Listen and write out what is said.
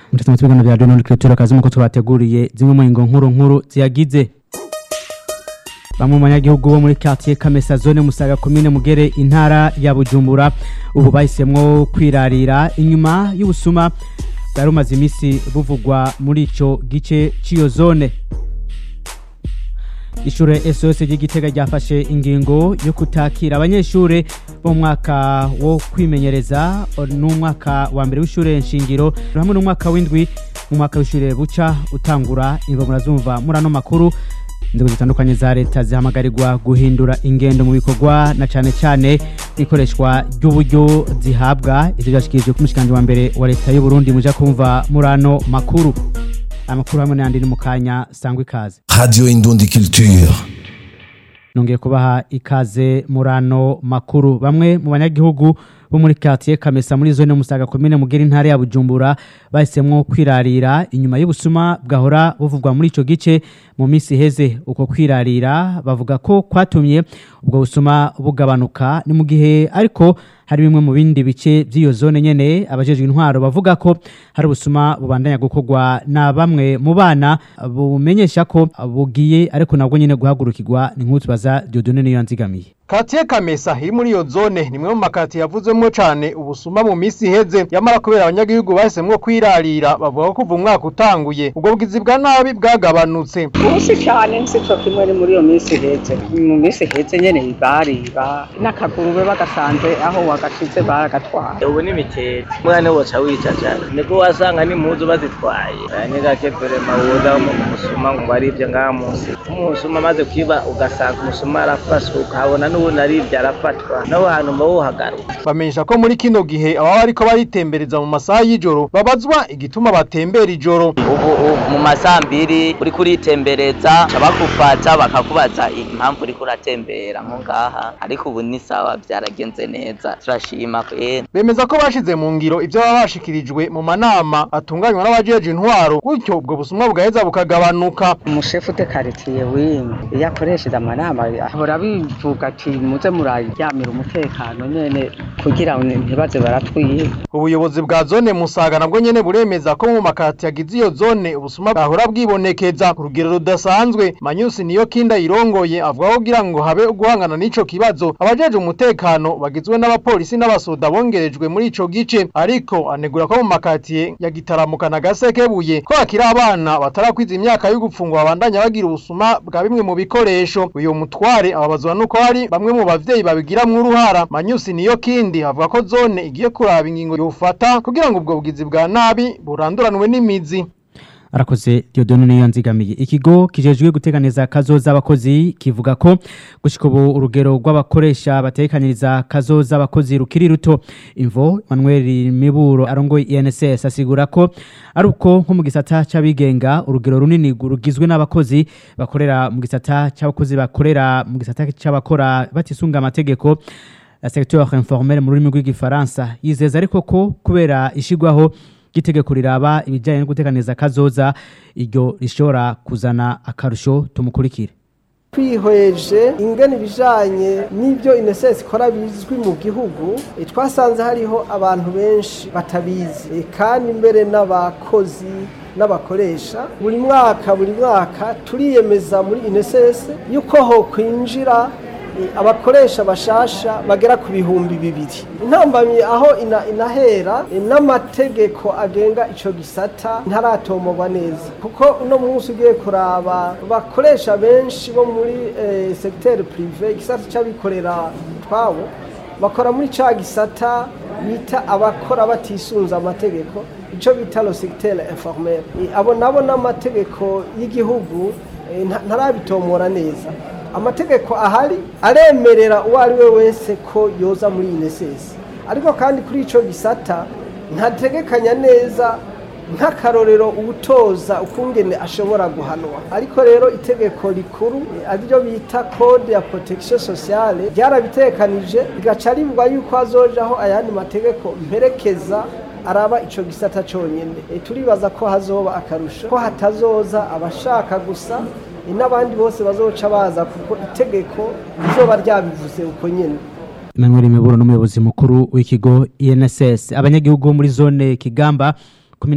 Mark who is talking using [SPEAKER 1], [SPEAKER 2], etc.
[SPEAKER 1] Mutatu mu biganiro bya Donald Creature kazi muko tubateguriye zimwe mu ngo nkuru nkuru ziyagize Bamwe mu banyagihugu bo muri quartier Kamesa zone Musaga commune Mugere intara ya Bujumbura ubu bahisemwo kwirarira inyuma y'ubusuma bwari bumaze imisi buvugwa muri ico gice c'iyo zone Ishure SOS ry'igitega ryafashe ingingo yo kutakira abanyeshure bo mu mwaka wo kwimenyereza n'umwaka wa mbere w'ishure nshingiro hamwe n'umwaka w'indwi mu mwaka w'ishure buca utangura imvo murazumva muri ano makuru inzego zitandukanye za leta zihamagarirwa guhindura ingendo mu bikorwa na cane cane ikoreshwa ry'uburyo zihabwa ivyo vyashikirijwe ku mushikanje wa mbere wa leta y'u Burundi muja kumva muri ano makuru amakuru hamwe n'ayandi ni mu kanya sangwa ikaze
[SPEAKER 2] Radio Indundi Culture.
[SPEAKER 1] nongeye kubaha ikaze muri ano makuru bamwe mu banyagihugu bo muri quartier Kamesa muri zone Musaga commune Mugera intara ya Bujumbura bahisemwo kwirarira inyuma y'ubusuma bwahora buvugwa muri ico gice mu misi heze uko kwirarira bavuga ko kwatumye ubwo busuma bugabanuka ni mu gihe ariko hari bimwe mu bindi bice by'iyo zone nyene abajejwe intwaro bavuga ko hari ubusuma bubandanya gukorwa na bamwe mu bana bumenyesha ko bugiye ariko nabwo nyene guhagurukirwa ni nk'utu baza Dieudonne niyo yanzigamiye
[SPEAKER 3] Katiye Kamesa iri muri iyo zone ni mwe mu makati yavuzwemo cane ubusuma mu misi iheze yamara kubera abanyagihugu bahisemwo kwirarira bavuga ko kuva umwaka utanguye ubwo bugizi bwa nabi bwagabanutse
[SPEAKER 4] ubusi cyane nsicyo kimwe ni muri iyo minsi ihetse mu minsi ihetse nyene bariba n'akagurube bagasanze aho wagashize baragatwara
[SPEAKER 5] ubu ni mitete mwana woca wicacara niko wasanga n'impuzu bazitwaye aya ni gake vrema woza mu musuma ngo arivye ngaha munsi umusuma amaze kwiba ugasanga umusuma arafashwe ukahabona n'ubundi arivye arafatwa naho hantu mba wohagaruka
[SPEAKER 3] bamenyesha ko muri kino gihe ababa bariko baritembereza mu masaha y'ijoro babazwa igituma batembera ijoro
[SPEAKER 6] ubu ubu mu masambiri uriko uritembereza bakufata bakakubaza impamvu uriko uratembera nko ngaha ariko ubu ni sawa vyaragenze neza turashima kwera
[SPEAKER 3] bemeza ko bashize mu ngiro ivyo baba bashikirijwe mu manama atunganywa n'abajeje intwaro gutyo ubwo busumwa bugaheza bukagabanuka
[SPEAKER 4] umushefu de karitiye wimwe iyo akoresheje amanama ahora bivuga ati muze muraryamira umutekano nyene kugira ngo ntibaze baratwiba
[SPEAKER 3] ubuyobozi bwa zone musaga nabwo nyene buremeza ko mu makati yagize iyo zone ubusuma bwahora bwibonekeza ku rugero rudasanzwe manyusi niyo kinda yirongoye avuga ko kugira ngo habe guhangana n'ico kibazo abajeje umutekano bagizwe n'abapolisi n'abasoda bongerejwe muri ico gice ariko anegura ko mu makatiye ya gitaramuka na gasekebuye ko hakiri abana batarakwiza imyaka yo gupfungwa babandanya bagira ubusuma bwa bimwe mu bikoresho uyu mutware ababazwa nuko hari bamwe mu bavyeyi babigiramwo uruhara manyusi niyo kindi avuga ko zone igiye kuraba ingingo yofata kugira ngo ubwo bugizi bwa nabi buranduranwe n'imizi
[SPEAKER 1] arakoze Dieudonne niyo yanzigamiye ikigo kijejwe guteganiza kazoza abakozi kivuga ko gushika ubu urugero rw'abakoresha batekaniriza kazoza abakozi rukiri ruto imvo Manuel Miburo arongoye INSS asigura ko ari uko nko mu gisata c'abigenga urugero runini rugizwe n'abakozi bakorera mu gisata c'abakozi bakorera mu gisata c'abakora batisunga amategeko la secteur informel mu rurimi rw'igifaransa yizeza ariko ko kubera ishigwaho gitegeko riraba ibijyanye no guteganiza kazoza iryo rishobora kuzana akarusho tumukurikire
[SPEAKER 7] twihweje ingene ibijanye n'ibyo inesesi ikora bizwi mu gihugu e, twasanze hariho abantu benshi batabizi e, kandi mbere n'abakozi n'abakoresha buri mwaka buri mwaka turiyemeza muri inesesi yuko ho kwinjira abakoresha bashasha bagera ku bihumbi bibiri intambamyi aho ina, inahera n'amategeko agenga ico gisata ntaratomogwa neza kuko uno munsi ugiye kuraba bakoresha benshi bo muri eh, secteur privé igisata c'abikorera twabo bakora muri ca gisata bita abakora batisunza amategeko ico bita le secteur informel abo nabo n'amategeko y'igihugu eh, ntarabitomora neza amategeko ahari aremerera uwo ari we wese ko yoza muri inesesi ariko kandi kuri icyo gisata ntategekanya neza nk'akarorero uwutoza ukungene ashobora guhanwa ariko rero itegeko rikuru ariryo bita code ya protection sociale ryarabitekanije rigaca rivuga yuko hazojaho ayandi mategeko mperekeza araba ico gisata conyene e, turibaza ko hazoba akarusho ko hatazoza abashaka gusa e, n'abandi bose bazoca baza kuko itegeko rizoba ryabivuze uko nyene
[SPEAKER 1] Emmanuel Miburo n'umuyobozi mukuru w'ikigo INSS abanyagihugu bo muri zone Kigamba